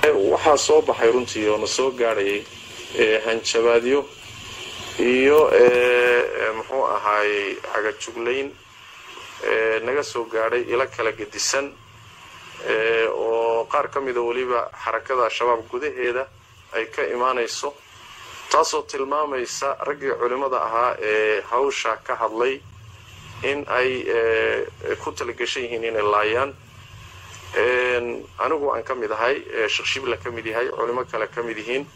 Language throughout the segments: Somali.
waxaa soo baxay runtii oo na soo gaadhayay hanjabaadyo iyo muxuu ahaayey cagajuglayn naga soo gaadhay ilo kala gedisan oo qaar ka mida weliba xarakada al-shabaab gudaheeda ay ka imaanayso taasoo tilmaamaysa raggii culimmada ahaa ee hawsha ka hadlay in ay ku talagashan yihiin inay laayaan anigu aan ka mid ahay sheekh shibla ka mid yahay culimo kale ka mid yihiin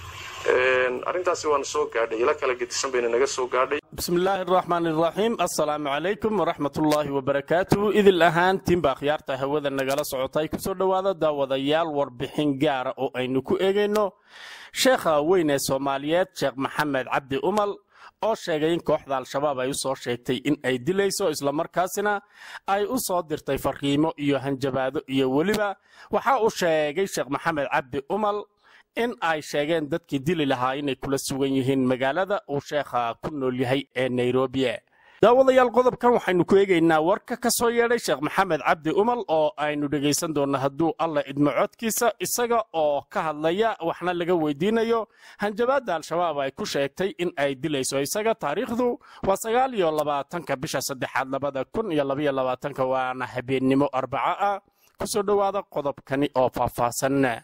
arrintaasi waana soo gaadhay ilo kala gedisan bayna naga soo gaadhay bismillaahi araxmaan iraxiim assalaamu calaykum waraxmatullaahi wabarakaatuhu idil ahaantiinbaa khiyaarta hawada nagala socotay kusoo dhowaada daawadayaal warbixin gaara oo aynu ku eegayno sheekha weyn ee soomaaliyeed sheekh maxamed cabdi umal oo sheegay in kooxda al-shabaab ay u soo sheegtay in ay dilayso islamarkaasina ay u soo dirtay farqiimo iyo hanjabaado iyo weliba waxa uu sheegay sheekh maxamed cabdi umal in ay sheegeen dadkii dili lahaa inay kula sugan yihiin magaalada uu sheekha ku nool yahay ee nairobi daawadayaal qodobkan waxaynu ku eegaynaa warka ka soo yeedhay sheekh maxamed cabdi umal oo aynu dhegaysan doonno hadduu alla idmo codkiisa isaga oo ka hadlaya waxna laga weydiinayo hanjabaadda al-shabaab ay ku sheegtay in ay dilayso isaga taariikhdu waa sagaal iyo labaatanka bisha saddexaad labada kun iyo labaiyo labaatanka waana habeennimo arbaco ah kusoo dhowaada qodobkani oo faahfaahsan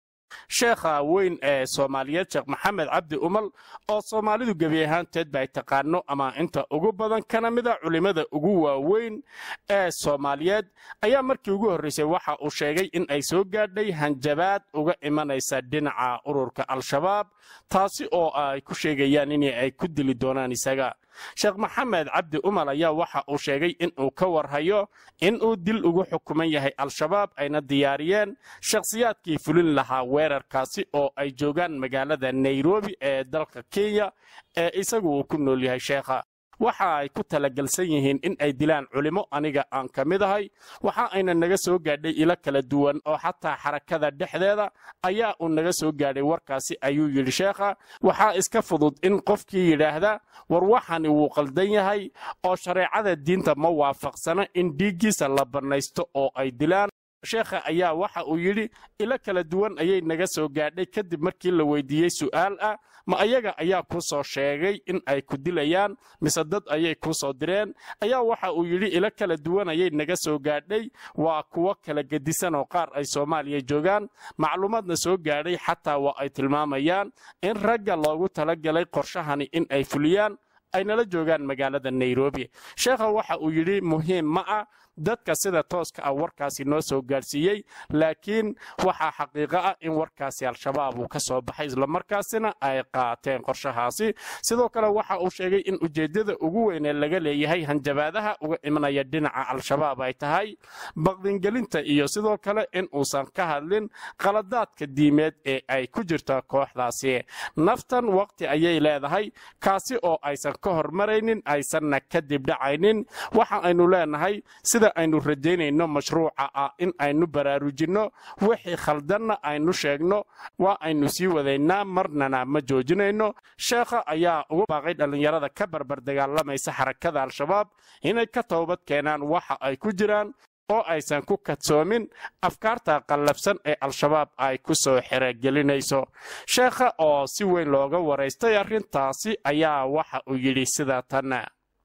sheekha weyn ee soomaaliyeed sheekh maxamed cabdi umal oo soomaalidu gebi ahaanteedba ay taqaano ama inta ugu badan kana mida culimmada ugu waaweyn ee soomaaliyeed ayaa markii ugu horraysay waxa uu sheegay in ay soo gaadhay hanjabaad uga imanaysa dhinaca ururka al-shabaab taasi oo ay ku sheegayaan in ay ku dili doonaan isaga sheekh maxamed cabdi umal ayaa waxa uu sheegay in uu ka warhayo in uu dil ugu xukuman yahay al-shabaab ayna diyaariyeen shakhsiyaadkii fulin lahaa weerarkaasi oo ay joogaan magaalada nairobi ee dalka kenya ee isagu uu ku nool yahay sheekha waxa ay ku talagelsan yihiin in ay dilaan culimo aniga aan ka mid ahay waxa ayna naga soo gaadhay ilo kala duwan oo xataa xarakada dhexdeeda ayaa uu naga soo gaadhay warkaasi ayuu yidhi sheekha waxaa iska fudud in qofkii yidhaahda war waxani wuu qaldan yahay oo shareecada diinta ma waafaqsana in dhiiggiisa la bannaysto oo ay dilaan sheekha ayaa waxa uu yidhi ilo kala duwan ayay naga soo gaadhay kadib markii la weydiiyey su'aal ah ma ayaga ayaa kuu soo sheegay in ay ku dilayaan mise dad ayay kuu soo direen ayaa waxa uu yidhi ilo kala duwan ayay naga soo gaadhay waa kuwo kala gedisan oo qaar ay soomaaliya joogaan macluumaadna soo gaadhay xataa waa ay tilmaamayaan in ragga loogu talagalay qorshahani in ay fuliyaan ay nala joogaan magaalada nairobi sheekha waxa uu yidhi muhiim ma ah dadka sida tooska ah warkaasi noo soo gaadhsiiyey laakiin waxaa xaqiiqo ah in warkaasi al-shabaab uu ka soo baxay islamarkaasina ay qaateen qorshahaasi sidoo kale waxa uu sheegay in ujeeddada ugu weyn ee laga leeyahay hanjabaadaha uga imanaya dhinaca al-shabaab ay tahay baqdingelinta iyo sidoo kale in uusan ka hadlin qaladaadka diimeed ee ay ku jirto kooxdaasi naftan waqti ayay leedahay kaasi oo aysan ka hormaraynin aysanna kadib dhacaynin waxa aynu leenahay sida aynu rajaynayno mashruuca ah in aynu baraarujinno wixii khaldanna aynu sheegno waa aynu sii wadaynaa marnana ma joojinayno sheekha ayaa ugu baaqay dhallinyarada ka barbar dagaalamaysa xarakada al-shabaab inay ka toobad keenaan waxa ay ku jiraan oo aysan ku kadsoomin afkaarta qallafsan ee al-shabaab ay ku soo xerogelinayso sheekha oo si weyn looga waraystay arrintaasi ayaa waxa uu yidhi sida tan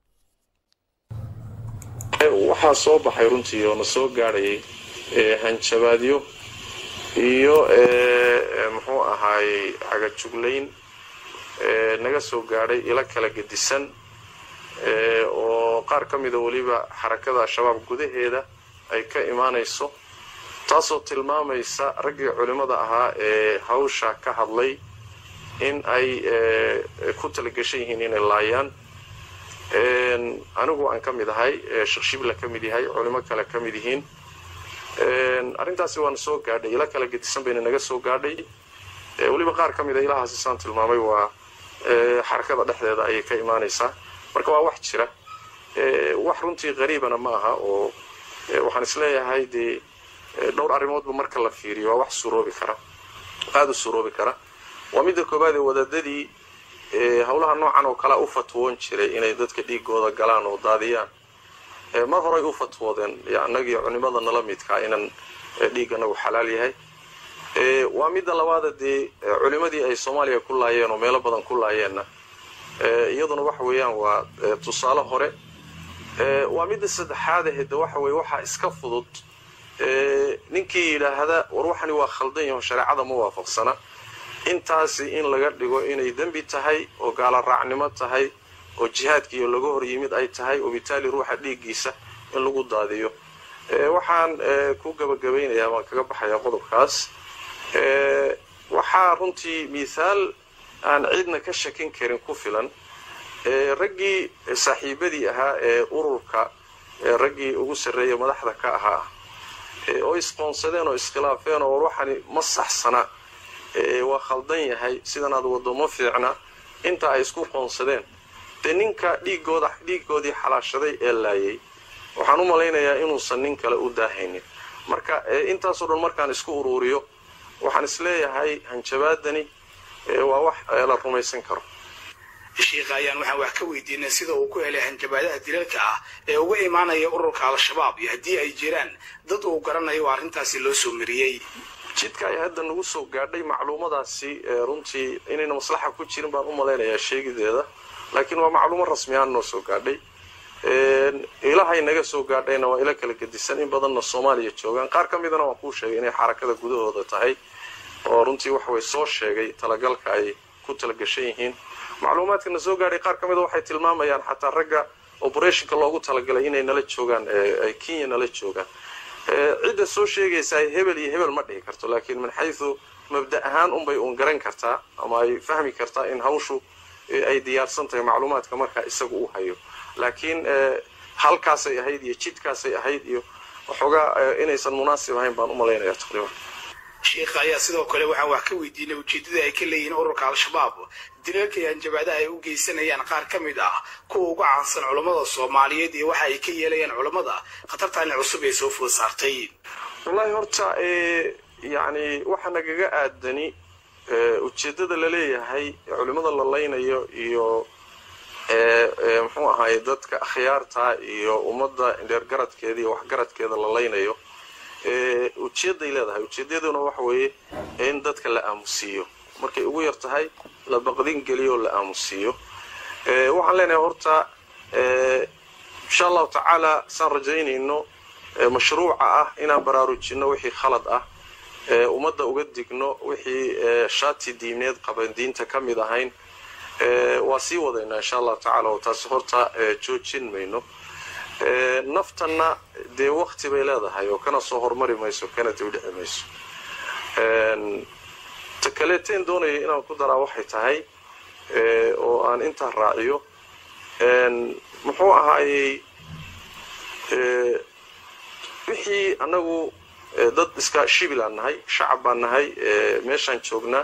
waxaa soo baxay runtii oo na soo gaadhayay hanjabaadyo iyo muxuu ahaayey cagajuglayn naga soo gaadhay ilo kala gedisan oo qaar ka mida weliba xarakada al-shabaab gudaheeda ay ka imaanayso taasoo tilmaamaysa raggii culimmada ahaa ee hawsha ka hadlay in ay ku talagashan yihiin inay laayaan anigu aan ka mid ahay sheekh shibla ka mid yahay culimo kale ka mid yihiin arrintaasi waana soo gaadhay ilo kala gedisan bayna naga soo gaadhay weliba qaar ka mida ilahaasi saan tilmaamay waa xarakada dhexdeeda ayay ka imaanaysaa marka waa wax jira wax runtii qariibana ma aha oo waxaan isleeyahay dee dhowr arrimoodba marka la fiiriyo waa wax suroobi kara aada u suroobi kara waa midda koowaad ee wadaadadii howlaha noocan oo kalea u fatwoon jiray inay dadka dhiigooda galaan oo daadiyaan mar horay u fatwoodeen annagii culimada nala midkaa inaan dhiig anagu xalaal yahay waa midda labaada dee culimadii ay soomaaliya ku laayeen oo meelo badan ku laayeenna iyaduna waxa weeyaan waa tusaale hore waa midda saddexaad ahde waxa weye waxaa iska fudud ninkii yidhaahda war waxani waa khaldan yaho shareecada ma waafaqsana intaasi in laga dhigo inay dembi tahay oo gaala raacnimo tahay oo jihaadkiiyo laga hor yimid ay tahay oo bitaali ruuxa dhiiggiisa in lagu daadiyo waxaan ku gabagabaynayaa baan kaga baxayaa qodobkaas waxaa runtii mithaal aan ciidna ka shakin karin ku filan raggii saaxiibadii ahaa ee ururka raggii ugu sarreeya madaxda ka ahaa oo isqoonsadeen oo iskhilaafeen oo waxani ma saxsana waa khaldan yahay sidanaad waddo ma fiicna inta ay isku qoonsadeen dee ninka dhiigooda dhiiggoodii xalaashaday ee laayay waxaan u malaynayaa inuusan nin kale u daahaynin marka intaasoo dhan markaan isku uruuriyo waxaan isleeyahay hanjabaadani waa wax la rumaysan karo sheikha ayaan waxaan wax ka weydiinay sida uu ku helay hanjabaadaha dilalka ah ee uga imaanaya ururka al-shabaab iyo haddii ay jiraan dad uu garanayo oo arrintaasi loo soo mariyey jidka ay hadda nagu soo gaadhay macluumadaasi runtii inayna maslaxa ku jirin baan u malaynayaa sheegideeda laakiin waa macluumo rasmi ahaan noo soo gaadhay ilahay naga soo gaadhayna waa ila kala gedisan in badanna soomaaliya joogaan qaar ka midana waan kuu sheegay inay xarakada gudahooda tahay oo runtii waxaway soo sheegay talagalka ay ku talagashan yihiin macluumaadka na soo gaadhay qaar ka mida waxay tilmaamayaan xataa ragga operationka loogu talagalay inay nala joogaan ay kenya nala joogaan cidda soo sheegaysaa hebel iyo hebel ma dhihi karto laakiin min xaysu mabda ahaan unbay uun garan kartaa ama ay fahmi kartaa in hawshu ay diyaarsan tahay macluumaadka markaa isaga u hayo laakiin halkaasay ahayd iyo jidkaasay ahayd iyo waxoogaa inaysan munaasib ahayn baan u malaynayaa taqriiban sheikha ayaa sidoo kale waxaan wax ka weydiinay ujeeddada ay ka leeyihiin ururka al-shabaab dilalka iyo hanjabaadaha ay u geysanayaan qaar ka mid ah kuwa uga caansan culammada soomaaliyeed iyo waxa ay ka yeelayaan culammada khatartaani cusub ee soo food saartay wallaahi horta yacni waxa nagaga aadani ujeeddada la leeyahay culimmada la laynayo iyo muxuu ahaay dadka akhyaarta iyo ummadda dheergaradkeeda iyo waxgaradkeeda la laynayo ujeedday leedahay ujeeddaduna waxa weeye in dadka la aamusiiyo markay ugu yar tahay la baqdin geliyo la aamusiiyo waxaan leenahay horta insha allahu tacaala saan rajaynayno mashruuca ah inaan baraarujinno wixii khalad ah ummadda uga digno wixii shaati diineed qaban diinta ka mid ahayn waa sii wadaynaa insha allahu tacala oo taasi horta joojin mayno naftanna dee wakti bay leedahay oo kana soo hormari mayso kana dibdhici mayso ta kaleeteen doonaya inaan ku daraa waxay tahay oo aan intaa raaciyo muxuu ahaayey wixii annagu dad iska shibilaan nahay shacab baan nahay meeshaan joognaa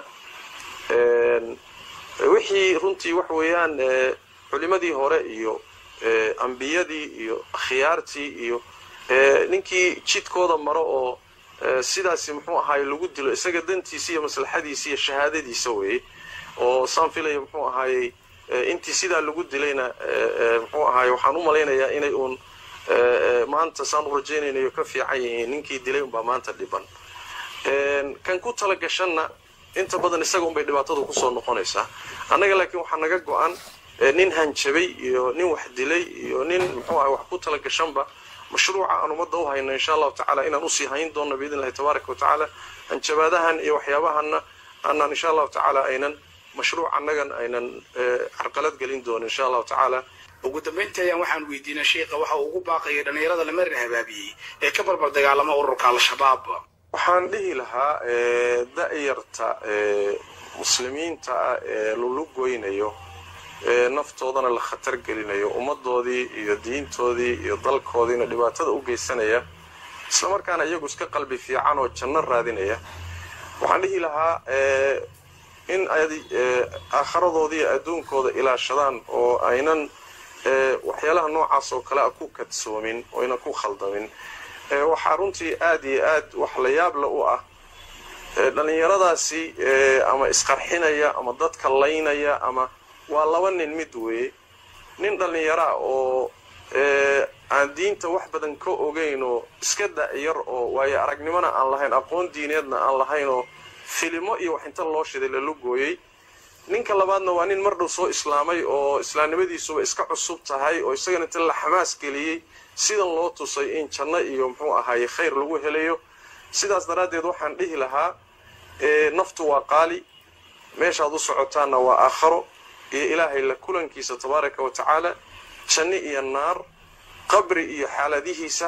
wixii runtii waxa weeyaan culimadii hore iyo ambiyadii iyo khiyaartii iyo ninkii jidkooda maro oo sidaasi muxuu ahaay lagu dilo isaga dantiisa iyo maslaxadiisa iyo shahaadadiisa weeye oo saan filaya muxuu ahaayey intii sidaa lagu dilayna muxuu ahaay waxaan u malaynayaa inay uun maanta saan u rajaynaynayo ka fiican yihiin ninkii dilay unbaa maanta dhiban kan ku tala gashanna inta badan isaga unbay dhibaatadu kusoo noqonaysaa annaga laakiin waxaa naga go-an nin hanjabay iyo nin wax dilay iyo nin muxuu ahay wax ku tala gashanba mashruuca aan ummadda u hayno insha allahu tacaala inaan usii hayn doonno biidn illahi tabaaraka wa tacaala hanjabaadahan iyo waxyaabahanna aanaan insha allahu tacaala aynan mashruuc annagan aynan carqalad gelin doono insha allahu tacaala ugu dambayntii ayaan waxaan weydiinay sheikha waxa uu ugu baaqayay dhallinyarada lamarin habaabiyey ee ka barbar dagaalama ururka al-shabaab waxaan dhihi lahaa da'yarta muslimiinta ah ee lulu goynayo naftoodana la khatar gelinayo ummaddoodii iyo diintoodii iyo dalkoodiina dhibaatada u geysanaya islamarkaana iyagu iska qalbi fiican oo janno raadinaya waxaan dhihi lahaa in ay aakharadoodii iyo adduunkooda ilaashadaan oo aynan waxyaalaha noocaas oo kale a ku kadsoomin oo aynan ku khaldamin waxaa runtii aad iyo aad wax la yaabla u ah dhallinyaradaasi ama isqarxinaya ama dadka laynaya ama waa laba nin mid weeye nin dhallinyaraa oo aan diinta wax badan ka ogayn oo iska da'yar oo waayo aragnimona aan lahayn aqoon diineedna aan lahayn oo filimo iyo wax inta loo shiday la lugooyey ninka labaadna waa nin mar dhow soo islaamay oo islaamnimadiisuba iska cusub tahay oo isagana inta la xamaas geliyey sidan loo tusay in janno iyo muxuu ahaaye khayr lagu helayo sidaas daraaddeed waxaan dhihi lahaa naftu waa qaali meeshaad u socotaanna waa aakharo iyo ilaahay la kulankiisa tabaaraka wa tacaala janno iyo naar qabri iyo xaaladihiisa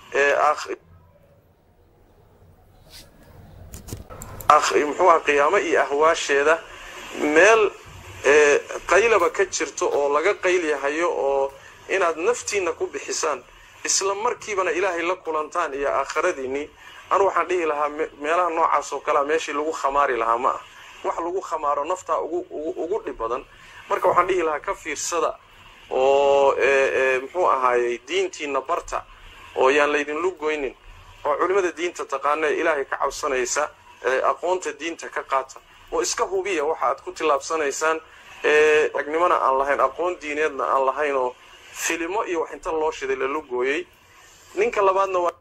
muxuu aha qiyaamo iyo ahwaasheeda meel qaylaba ka jirto oo laga qaylyahayo oo inaad naftiinna ku bixisaan isla markiibana ilaahay la kulantaan iyo aakhiradiinnii anu waxaan dhihi lahaa meelaha noocaas oo kalea meeshii lagu khamaari lahaa ma ah wax lagu khamaaro naftaa ugu dhib badan marka waxaan dhihi lahaa ka fiirsada oo muxuu ahaayey diintiinna barta oo yaan laydinlu goynin oo culimmada diinta taqaana ee ilaahay ka cabsanaysa aqoonta diinta ka qaata oo iska hubiya waxa aad ku tillaabsanaysaan ragnimona aan lahayn aqoon diineedna aan lahayn oo filimo iyo wax inta loo shiday la lugooyey ninka labaadna waa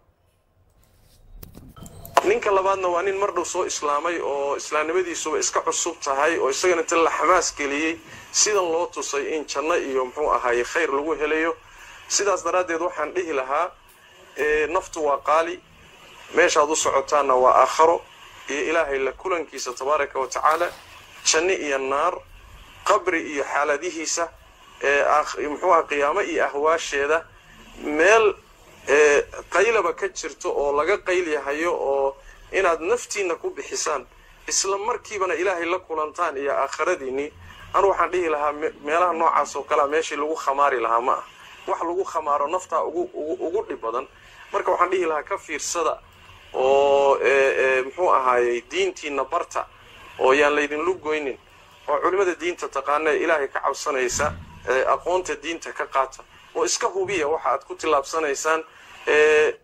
ninka labaadna waa nin mar dhow soo islaamay oo islaamnimadiisuba iska cusub tahay oo isagana inta la xamaas geliyey sidan loo tusay in janno iyo muxuu ahaaye khayr lagu helayo sidaas daraaddeed waxaan dhihi lahaa naftu waa qaali meeshaad u socotaanna waa aakharo iyo ilaahay la kulankiisa tabaaraka wa tacaala janno iyo naar qabri iyo xaaladihiisa muxuu aha qiyaamo iyo ahwaasheeda meel qaylaba ka jirto oo laga qaylyahayo oo inaad naftiinna ku bixisaan isla markiibana ilaahay la kulantaan iyo aakhiradiinnii anu waxaan dhihi lahaa meelaha noocaas oo kalea meeshii lagu khamaari lahaa ma ah wax lagu khamaaro naftaa ugu dhib badan marka waxaan dhihi lahaa ka fiirsada oo muxuu ahaayey diintiinna barta oo yaan laydinlu goynin oo culimmada diinta taqaana ee ilaahay ka cabsanaysa aqoonta diinta ka qaata oo iska hubiya waxa aad ku tillaabsanaysaan